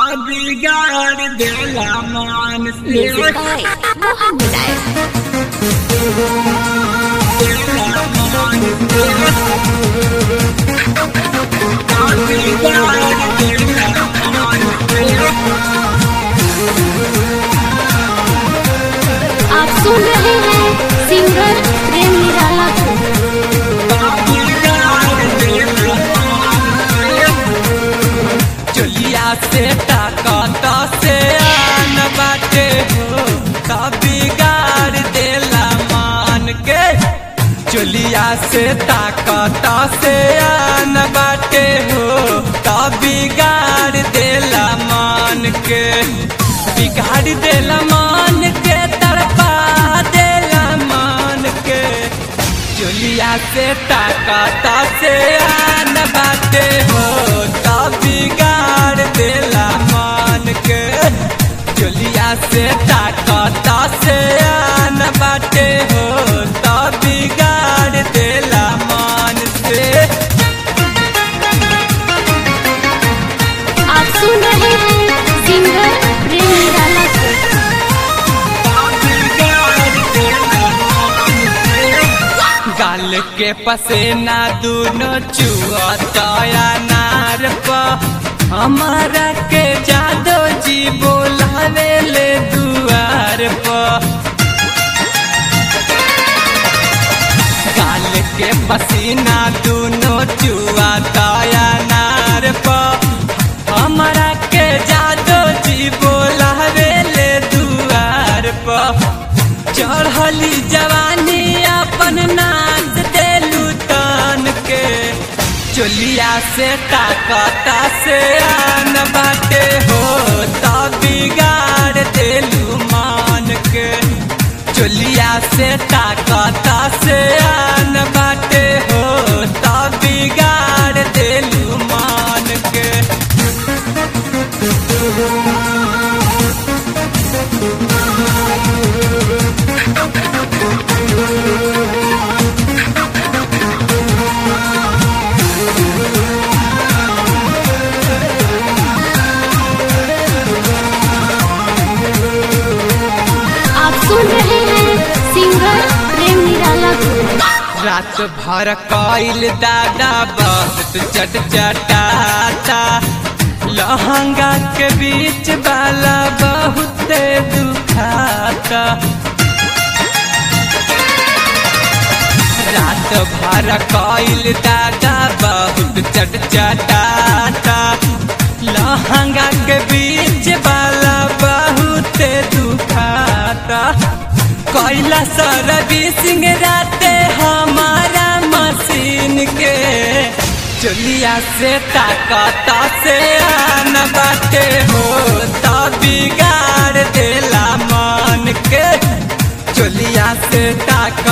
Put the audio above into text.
बिगाड़ देला मान Music by Mohammed Aif. आप सुन रहे हैं सिंगर प्रेम निराला को चलिया से ताकत से आन बाटे हो तब बिगाड़ देला मान के चलिया से ताकत से आन बाटे हो तब बिगाड़ देला मान के बिगाड़ देला मान के तड़पा देला मान के चलिया से ताकत से आन बाटे हो तब बिगाड़ देला मान के चलिया से ताकत से आन बाटे हो तब बिगाड़ देला मान से आप सुन रहे हैं सिंगर प्रेम निराला को गाल के पसेना दोनों चुअतया नार प हमारा के जादो जी बोलावे ले दुआर प गाल के पसीना दोनों चुअतया नार प हमारा के जादो जी बोलावे ले दुआर प चढ़ली जवानी अपन नाच देलू तन के चोलिया से ताकत से आन बाटे हो तब बिगाड़ देलू मान के चोलिया से ताकत से आन बाटे हो तब बिगाड़ देलू मान के आप सुन रहे हैं सिंगर प्रेम निराला को रात भर कइल दादा बहुत चट चटाता लहंगा के बीच वाला बहुत दुखाता रात भर कइल दादा बहुत चट चटाता लहंगा के बीच वाला बहुत दुखाता कैला सर्विसिंग राते हमारा मशीन के चलिया से ताकत से आन बाटे हो तब बिगाड़ देला मान के चलिया से ताकत